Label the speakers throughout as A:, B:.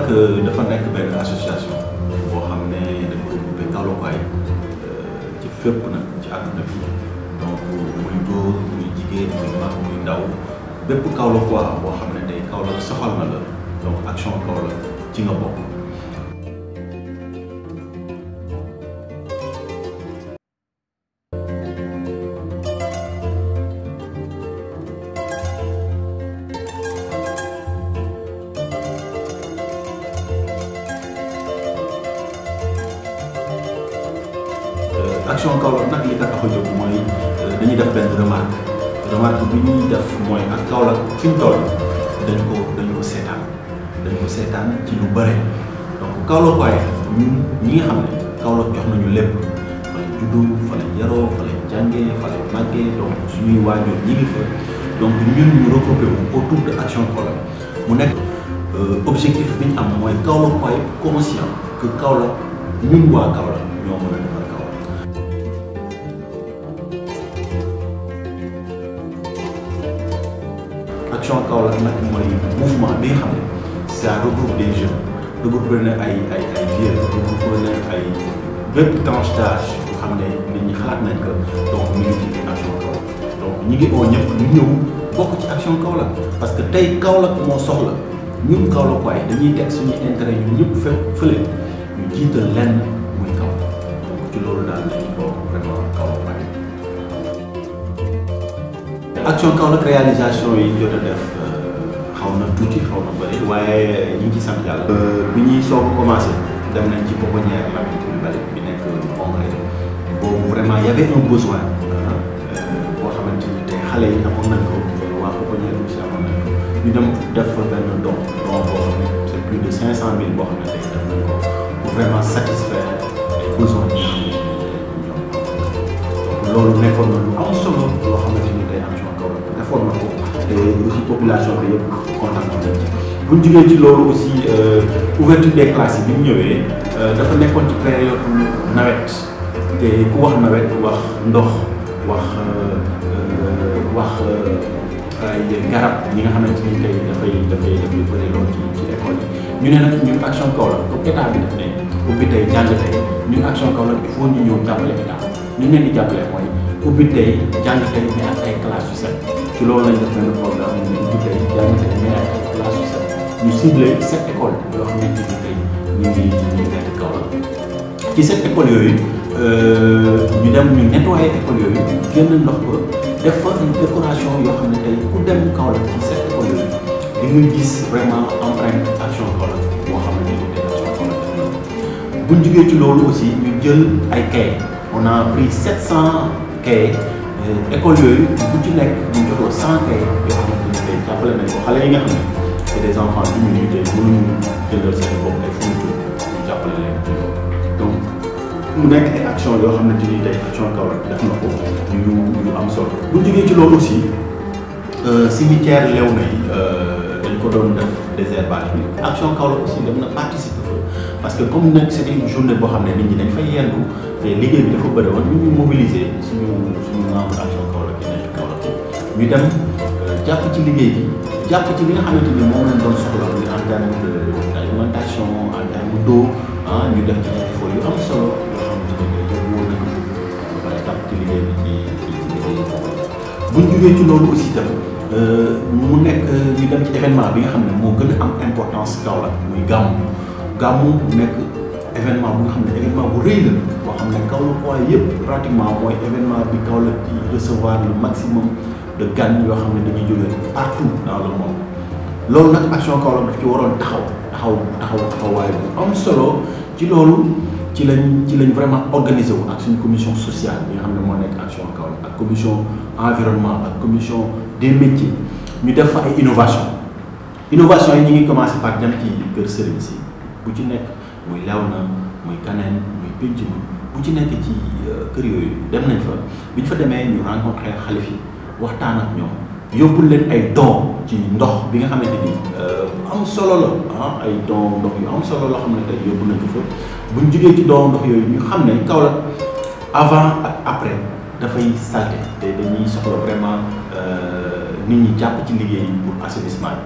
A: Kaolack dafa nekk benn association boo xam ne dafa regroupé Kaolackois ci fépp nag ci àdduna bi donc muy góor muy jigéen muy mag muy ndaw bépp Kaolackois boo xam ne tey Kaolack soxal na la donc action Kaolack ci nga bokk. action Kaolack nag li ko tax a jóg mooy dañuy def benn remarque remarque bi ñuy def mooy ak Kaolack fi mu toll dañ ko dañ ko seetaan dañ ko seetaan ci lu bëre donc Kaolack waaye ñun ñi nga xam ne Kaolack jox nañu lépp fa lañ juddu fa lañ yaroo fa lañ jàngee fa lañ màggee donc suñuy waajur ñi ngi fa donc ñun ñu regroupé wu autour de action Kaolack mu nekk objectif bi ñu am mooy Kaolack waaye conscient que Kaolack ñun waa Kaolack ñoo mën a defar Kaolack. action Kaolack nag mooy mouvement bi nga xam ne ça regroupe des jeunes regroupe na ay ay ay vieux regroupe na ay bépp tranche d'âge yoo xam ne nit ñi xalaat nañ ko donc ñu ngi ci action Kaolack donc ñi ngi oo ñëpp ñu ñëw bokk ci action Kaolack parce que tey Kaolack moo soxla ñun Kaolack waaye dañuy teg suñuy intérêt ñun ñëpp fe fële ñu jiital lenn muy Kaolack donc ci loolu daal lañu bokk vraiment Kaolack waaye action Kaolack réalisation yi jot a def xaw na tuuti xaw na bëri waaye ñu ngi ci sant yàlla. bi ñuy soog a commencé dem nañ ci pouponnière Lamine Coulibaly bi nekk Congrès boobu vraiment y avait un besoin boo xamante ni tey xale yi amoon nañ ko waa pouponnière aussi amoon nañ ko ñu dem def fa benn don don boo xam ne c'est plus de cinq cent mille boo xam ne tey def nañ ko pour vraiment satisfaire les besoins yi nga xamante ni ñoom donc loolu nekkoon na lu am solo loo xamante ni tey action Kaolack defoon na ko te aussi population bi yëpp kontaan nañ ci bu ñu jugee ci loolu aussi ouverture des classes yi bi mu ñëwee dafa nekkoon ci période nawet te ku wax nawet wax ndox wax wax ay garab yi nga xamante ni tey dafay dafay dafay bëri lool ci ci école yi ñu ne nag ñun action Kaolack comme état bi def ne ubbi tey jàng tey ñun action Kaolack il faut ñu ñëw jàppale état ñu leen di jàppale mooy ubbi tey jàng tey mais ak ay classes yu set ci loolu lañ def benn programme ñu ubbi tey jàng tey mais ak ay classes yu set ñu ciblé sept écoles yoo xamante ni tey ñu ngi ñu ngi nekk Kaolack ci sept écoles yooyu ñu dem ñu nettoyé écoles yooyu génn ndox ba def fa une décoration yoo xam ne tey ku dem Kaolack ci sept écoles yooyu di nga gis vraiment empreinte action Kaolack boo xamante ni tey action Kaolack def na ko bu ñu jugee ci loolu aussi ñu jël ay cahiers on a pris 700 cahiers école yooyu bu ci nekk ñu joxoo 100 cahiers yoo xamante ni tey jàppale nañ ko xale yi nga xam ne c'est des enfants diminués tey mënuñu jëndal seen bopp ay fournitures ñu jàppale leen ci loolu donc mu nekk ay action yoo xamante ni tey action Kaolack def na ko yu yu am solo bu jógee ci loolu aussi cimetière Léona yi dañ ko doon def désherbage bi action Kaolack aussi dem na participer fa parce que comme nag c'était une journée boo xam ne nit ñi dañ fay yendu te liggéey bi dafa bëri woon ñu ñu mobiliser suñu suñu membre action Kaolack yi nekk Kaolack ñu dem jàpp ci liggéey bi jàpp ci li nga xamante ni moom lañ doon soxla muy en terme de d'alimentation en terme d'eau ah ñu def ci ay efforts yu am solo yoo xamante ni day yóbbu woon nañu ba pare jàpp ci liggéey bi ci ci ci liggéey boobu bu ñu jugee ci loolu aussi tam mu nekk ñu dem ci événement bi nga xam ne moo gën a am importance Kaolack muy gàmmu gàmmu nekk événement bu nga xam ne événement bu rëy la boo xam ne Kaolack waaye yëpp pratiquement mooy événement bi Kaolack di recevoir le maximum de gan yoo xam ne dañuy jógee partout dans le monde loolu nag action Kaolack daf ci waroon taxaw taxaw taxaw taxawaay bu am solo ci loolu ci lañ ci lañ vraiment organisé wu ak suñu commission sociale bi nga xam ne moo nekk action Kaolack ak commission environnement ak commission des métiers ñu def fa ay innovation innovation yi ñu ngi commencé par dem ci kër sëriñ si bu ci nekk muy Léona muy Kaneen muy Pénc ma bu ci nekk ci kër yooyu dem nañ fa bi ñu fa demee ñu rencontré xalif yi waxtaan ak ñoom yóbbul leen ay don ci ndox bi nga xamante ni am solo la ah ay don ndox yu am solo loo xam ne tey yóbbu nañ ko fa bu ñu jugee ci don ndox yooyu ñu xam ne Kaolack avant ak après dafay salté te dañuy soxla vraiment nit ñi jàpp ci liggéey pour assainissement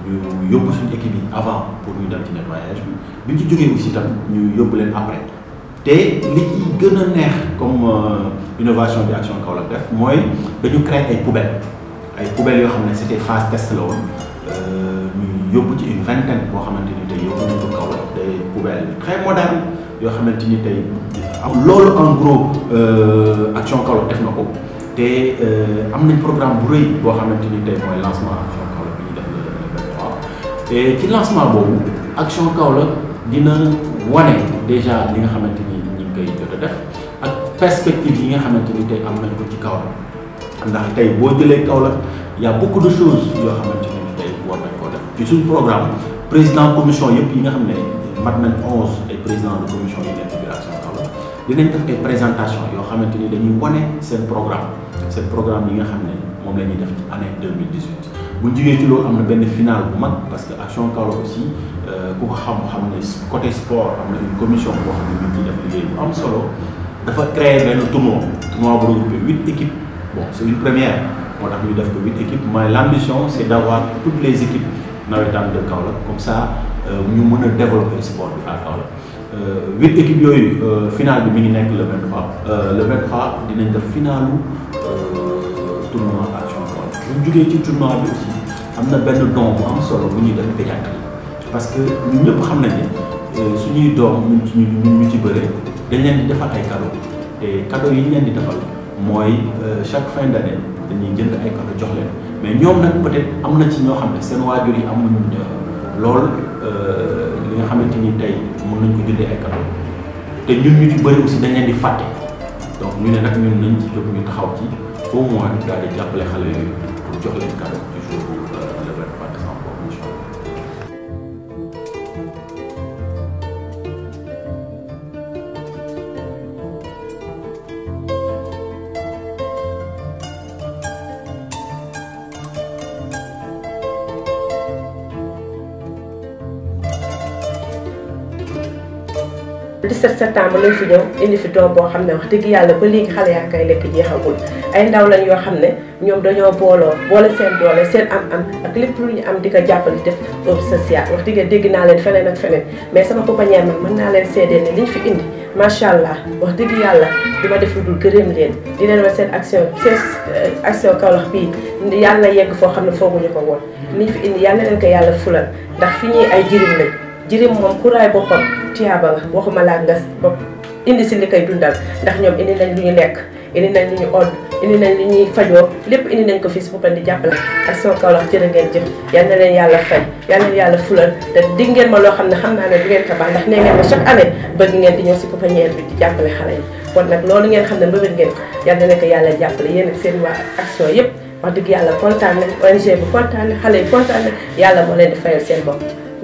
A: ñu yóbbu suñu équipe yi avant pour ñu dem ci nettoyage bi bi ñu ci jógee aussi tam ñu yóbbu leen après te li ci gën a neex comme innovation bi action Kaolack def mooy dañu créer ay poubelles ay poubelles yoo xam ne c'était phase test la woon ñu yóbbu ci une vingtaine boo xamante ni tey yóbbu nañu ko Kaolack des poubelles très modernes yoo xamante ni tey am loolu en gros action Kaolack def na ko te am nañ programme bu rëy boo xamante ni tey mooy lancement action Kaolack bi ñu def le le 23 et ci lancement boobu action Kaolack dina wane déjà li nga xamante ni ñu ngi koy jot a def ak perspective yi nga xamante ni tey am nañ ko ci Kaolack ndax tey boo jëlee Kaolack y a beaucoup de choses yoo xamante ni tey war nañ koo def ci suñ programme président commission yëpp yi nga xam ne mat nañ onze ay président de commission yi nekk biir action Kaolack dinañ def ay présentation yoo xamante ni dañuy wane seen programme seen programme yi nga xam ne moom la ñuy def ci année 2018 bu ñu jugee ci loolu am na benn final bu mag parce que action Kaolack aussi ku ko xam-xam ne côté sport am na une commission boo xam ne ñu ngi def liggéey bu am solo dafa créer benn tournoi tournoi bu regroupé huit équipes bon c'est une première moo tax ñu def ko huit équipes mais l'ambition c'est d'avoir toutes les équipes nawetaan de Kaolack comme ça ñu mën a développer sport bi à Kaolack huit équipes yooyu final bi mi ngi nekk le 23 le 23 dinañ def finalu tournoi action Kaolack bu ñu jugee ci tournoi bi aussi am na benn don bu am solo bu ñuy def pédiatrie parce que ñun ñëpp xam nañ ne suñuy doom ñun ci ñun ñu ci bëree dañ leen di defal ay cadeaux te cadeaux yi ñu leen di defal mooy chaque fin d'année dañuy jënd ay cadeaux jox leen mais ñoom nag peut-être am na ci ñoo xam ne seen waajur yi amuñ lool li nga xamante ni tey mën nañ ko jëndee ay cadeaux te ñun ñu ci bëri aussi dañ leen di fàtte donc ñu ne nag ñun nañ ci jóg ñu taxaw ci au moins daal di jàppale xale yooyu pour jox leen cadeau du jour le 23 décembre boobu incha allah.
B: le 17 septembre lañ fi ñëw indi fi doom boo xam ne wax dëgg yàlla ba léegi xale yaa koy lekk jeexagul ay ndaw lañ yoo xam ne ñoom dañoo booloo boole seen doole seen am-am ak lépp lu ñu am di ko jàppale def œuvre sociale wax dëgg dégg naa leen feneen ak feneen mais sama pouponnière man mën naa leen seedeel ne liñ fi indi macha allah wax dëgg yàlla di ma def lu dul gërëm leen di leen wax seen action seen action Kaolack bii yàlla yegg foo xam ne fooguñu ko woon liñ fi indi yàlla leen ko yàlla fulal ndax fi ñuy ay jirim lañ jirim moom ku raay boppam tiyaaba nga waxuma laa nga bopp indi si li koy dundal ndax ñoom indi nañ lu ñu lekk indi nañ lu ñu odd indi nañ lu ñuy fajoo lépp indi nañ ko fii si boppam di jàppale action Kaolack jërë ngeen jëf yal na leen yàlla fay yal na leen yàlla fulal te dig ngeen ma loo xam ne xam naa ne du ngeen ko baax ndax nee ngeen ma chaque année bëgg ngeen di ñëw si pouponnière bi di jàppale xale yi kon nag loolu ngeen xam ne mbëbët ngeen ko yal na leen ko yàlla jàppale yéen ak seen waa action yëpp wax dëgg yàlla kontaan nañ ONG bi kontaan na xale yi kontaan na yàlla moo leen di fayal seen bopp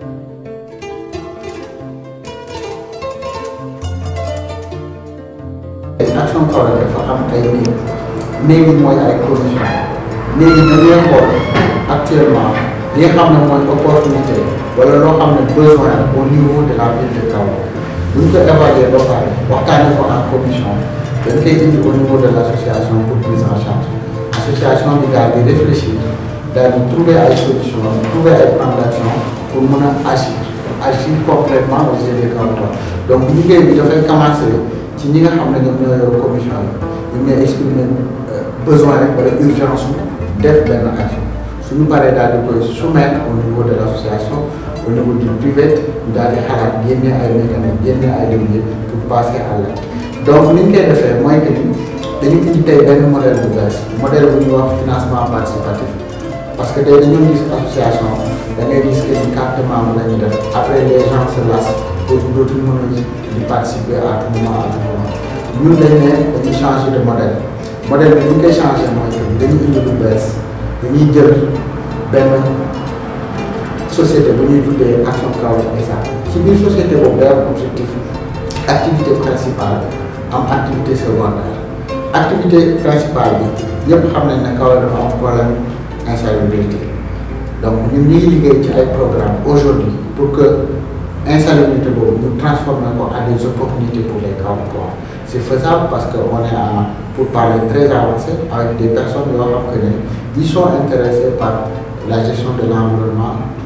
C: action Kaolack dafa am ay néeg néeg yi mooy ay condition néeg yi dañuy xool actuellement li nga xam ne mooy opportunité wala loo xam ne besoin au niveau de la ville de Kaolack bu ñu ko évaluer ba pare waxtaanee ko en commission dañ koy indi au niveau de l' association pour prise en charge association bi daal di réfléchir daal di trouver ay solution trouver ay plan d' action pour mën a agir agir complètement au niveau des Kaolack donc liggéey bi dafay commencer. ci ñi nga xam ne ñoom ñoo yor commission yi ñoom ñooy exprimer besoin wala urgence su def benn action suñu paree daal di koy soumettre au niveau de l' association au niveau du privé ñu daal di xalaat génne ay mécanisme génne ay levier pour passer à l' donc ni ñu koy defee mooy que ni dañu indi tey benn modèle bu bees modèle bu ñuy wax financement participatif parce que tey dañoo gis association da ngay gis que ni carte membre la ñuy def après les gens se lassent pour dootuñu mën a di participer à tout moment à tout moment ñun dañ ne dañuy changer de modèle modèle bi ñu koy changer mooy que dañuy indi lu bees dañuy jël benn société bu ñuy tuddee action Kaolack SA ci biir société boobu day am objectif activité principale am activité secondaire activité principale bi ñëpp xam nañ ne Kaolack dafa am problème insalubrité donc ñun ñu ngi liggéey ci ay programme aujourd'hui pour que insalubrité boobu ñu transformer ko en des opportunités pour les Kaolackois c' est faisable parce que on est en pour parler très avancé avec des personnes yoo xam que ne ils sont intéressés par la gestion de l' environnement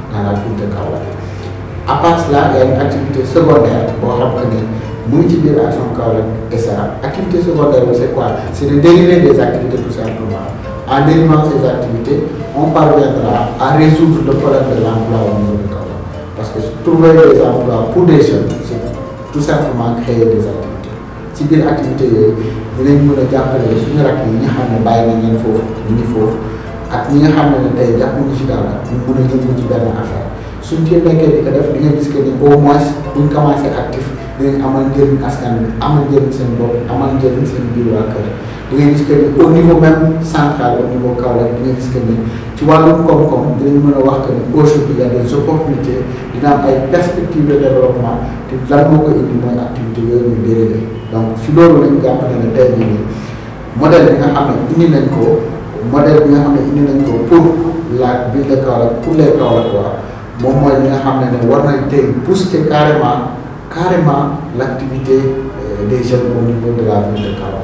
C: dans la ville de Kaolack à part cela il y a une activité secondaire boo xam que ni mu ngi ci biir action Kaolack SA activité secondaire bi c'est quoi c'est de dériver des activités tout simplement en dérivant ces activités on parviendra à résoudre le problème de l'emploi au niveau de Kaolack parce que trouver des emplois pour des jeunes c'est tout simplement créer des activités ci biir activités yooyu dinañ mën a jàppale suñu rakk yi nga xam ne bàyyi nañ leen foofu ñu ngi foofu ak ñi nga xam ne tey jàppuñu ci dara ñu mën a yëngu ci benn affaire suñ ci nekkee di ko def di nga gis que ni au moins buñ commencé actif dinañ amal njëriñ askan bi amal njëriñ seen bopp amal njëriñ seen biir waa kër di nga gis que ni au niveau même central au niveau Kaolack di nga gis que ni ci wàllum koom-koom dinañ mën a wax que ni aujourd'hui il y a des opportunités dina am ay perspectives de développement te lan moo ko indi mooy activité yooyu ñu dérivé donc si loolu lañ jàpp ne ne tey jii nii modèle bi nga xam ne indi nañ ko modèle bi nga xam ne indi nañ ko pour la ville de Kaolack pour les Kaolackois moom mooy li nga xam ne ne war nañ tey booster carrément carrément l'activité des jeunes au niveau de la ville de Kaolack.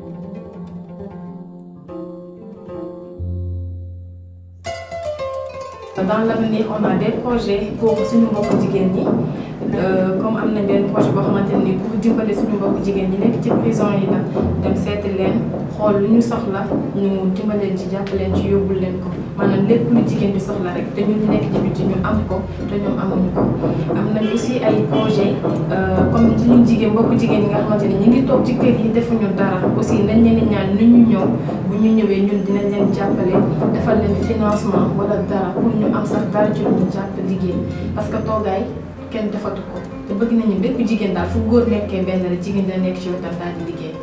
D: dans l'avenir on a des projets pour suñu mbokku jigéen ñi comme am nañ benn projet boo xamante ni pour dimbale suñu mbokku jigéen ñi nekk ci prison yi la dem seeti leen xool lu ñu soxla ñu dimbaleen ci jàppaleen ci yóbbul leen ko maanaam lépp lu jigéen di soxla rek te ñun ñu nekk ci biti ñu am ko te ñoom amuñu ko am nañ aussi ay projet comme suñu jigéen mbokku jigéen ñi nga xamante ni ñu ngi toog ci kër yi defuñu dara aussi nañ leen di ñaan ni ñu ñëw bu ñu ñëwee ñun dinañ leen jàppale defal leen financement wala dara pour ñu am sax dara ci lu ñu jàpp liggéey parce que toogaay kenn defatu ko te bëgg nañu bépp jigéen daal fu góor nekkee benn rek jigéen dina nekk ci wetam daal di liggéey.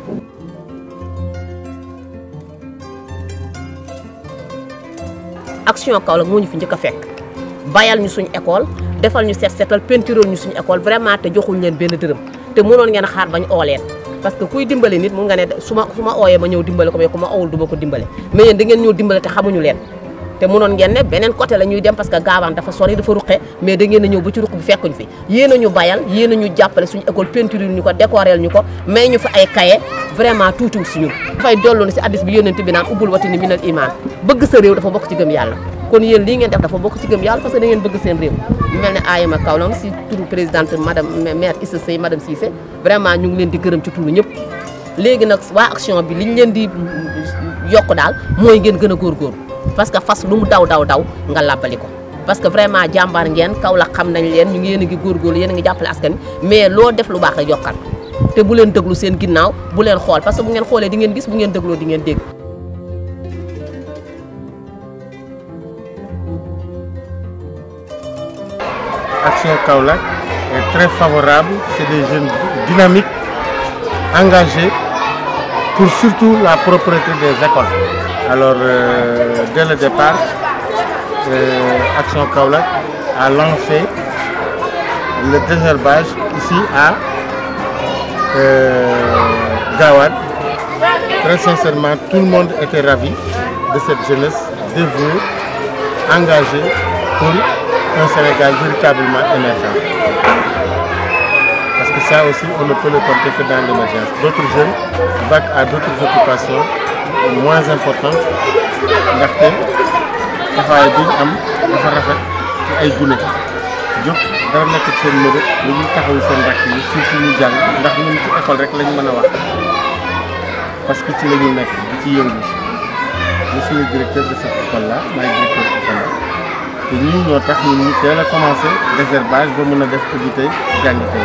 E: action Kaolack moo ñu fi njëkk a fekk bayal ñu suñu école defal ñu set setal peintural ñu suñu école vraiment te joxuñ leen benn dërëm te mënoon ngeen xaar bañ oo leen parce que kuy dimbale nit mun nga ne su ma su ma ooyee ma ñëw dimbale ko mais ku ma owul du ma ko dimbale mais yéen da ngeen ñëw dimbale te xamuñu leen te mënoon ngeen ne beneen côté la ñuy dem parce que gaawaan dafa sori dafa ruqe mais da ngeen a ñëw ba ci ruq bi fekkuñ fi yéen a ñu bayal yéen a ñu jàppale suñu école peinture ñu ko décorer ñu ko may ñu fi ay cahier vraiment tuutiwul si ñun dafay dollu si addis bi yónnent bi naan ubbul watini minal iman bëgg sa réew dafa bokk ci gëm yàlla kon yéen lii ngeen def dafa bokk ci gëm yàlla parce que da ngeen bëgg seen réew ñu mel ne AYM Kaolack si turu présidente madame maire Issa Sey madame Cissé vraiment ñu ngi leen di gërëm ci turu ñëpp léegi nag waa action bi liñ leen di yokk daal mooy ngeen gën a góorgóorlu parce que fas lu mu daw daw daw nga làbbali ko parce que vraiment jàmbaar ngeen Kaolack xam nañ leen ñu ngi yéen a ngi góorgóorlu yéen a ngi jàppale askan mais loo def lu baax rek yokkal te bu leen déglu seen ginnaaw bu leen xool parce que bu ngeen xoolee di ngeen gis bu ngeen dégloo di ngeen dégg
F: Action Kaolack est très favorable. C'est des jeunes dynamiques, engagés pour surtout la propreté des écoles. Alors, euh, dès le départ, euh, Action Kaolack a lancé le désherbage ici à euh, Gawad. Très sincèrement, tout le monde était ravi de cette jeunesse dévouée, engagée pour un Sénégal véritablement émergent. Parce que ça aussi, on ne peut le compter que dans l'émergence. D'autres jeunes vaquent à d'autres occupations moins importantes ndaxte taxawaay bi ñu am dafa rafet ci ay gune jóg dara nekk ci seen mëbët lu ñu taxawu seen rakk yi surtout ñu jàng ndax ñun ci école rek lañ mën a wax parce que ci la ñu nekk di ci yëngu je suis le directeur de cette école là maay directeur école la te ñii ñoo tax ñun ñu teel a commencé désherbage ba mën a def ubbi tey jàng tey.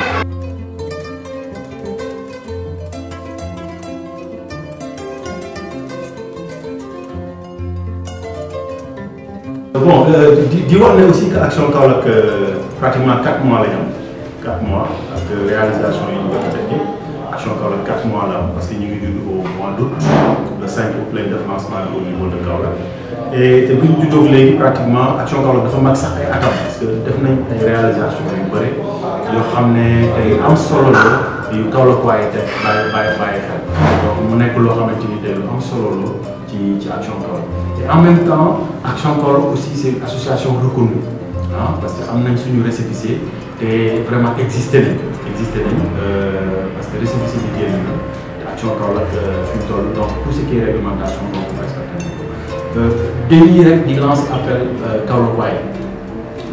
A: bon di di wax ne aussi que action Kaolack pratiquement 4 mois la ñu am 4 mois ak réalisation yi ñu jot a def yëpp action Kaolack 4 mois la am parce que ñu ngi judd au mois d' août le 5 août lañ def lancement au niveau de Kaolack et te bu ñu juddoo léegi pratiquement action Kaolack dafa mag sax ay atam parce que def nañ ay réalisation yu bëri yoo xam ne tey am solo la yu Kaolack waaye te bàyyi bàyyi bàyyi xel donc mu nekk loo xamante ni tey lu am solo la ci ci action Kaolack et en même temps action Kaolack aussi c' est une association reconnue ah parce que am nañ suñu récépissé te vraiment existé nañ existé nañ parce que récépissé bi génn na te action Kaolack fi mu toll donc tout ce qui est réglementation donc respecté nañ ko dañuy rek di lancer appel Kaolack waaye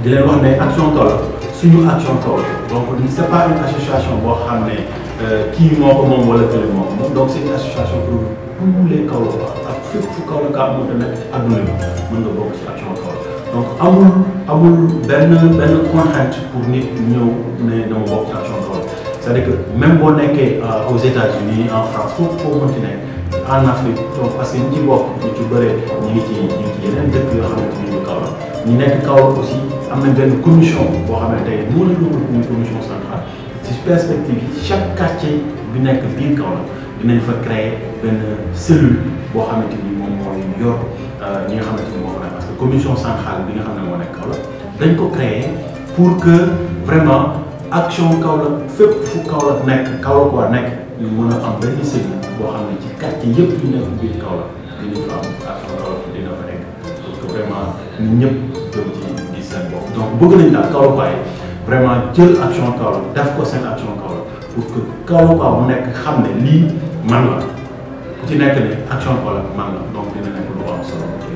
A: di leen wax ne action Kaolack suñu action Kaolack donc c'est pas une association boo xam ne kii moo ko moom wala kële moo ko moom donc c'est une association pour tous les Kaolackois ak fépp fu Kaolack a mënta nekk ci àdduna bi mën nga bokk ci action Kaolack donc amul amul benn benn contrainte pour nit ñëw ne dama bokk ci action Kaolack c'est-à-dire que même boo nekkee aux États-Unis en France foofu foo mënti nekk en Afrique donc parce que ñi ci bokk ñu ci bëree ñu ngi ci ñu ngi ci yeneen dëkk yoo xamante ni ñu Kaolack ñu nekk Kaolack aussi am na benn commission boo xam ne tey moo la doon une commission centrale ci perspective yi chaque quartier bi nekk biir Kaolack dinañ fa créer benn cellule boo xamante ni moom mooy yor ñi nga xamante ni moo fa nekk parce que commission centrale bi nga xam ne moo nekk Kaolack dañ ko créer pour que vraiment action Kaolack fépp fu Kaolack nekk Kaolack waa nekk ñu mën a am benn cellule boo xam ne ci quartier yëpp yu nekk biir Kaolack dinañ fa am action Kaolack dina fa nekk pour que vraiment nit ñëpp jëm ci gis seen bopp donc bëgg nañ daal Kaolack waaye vraiment jël action Kaolack def ko seen action Kaolack pour que Kaolack waa mu nekk xam ne lii man la ku ci nekk ne action Kaolack man la donc dina nekk lu am solo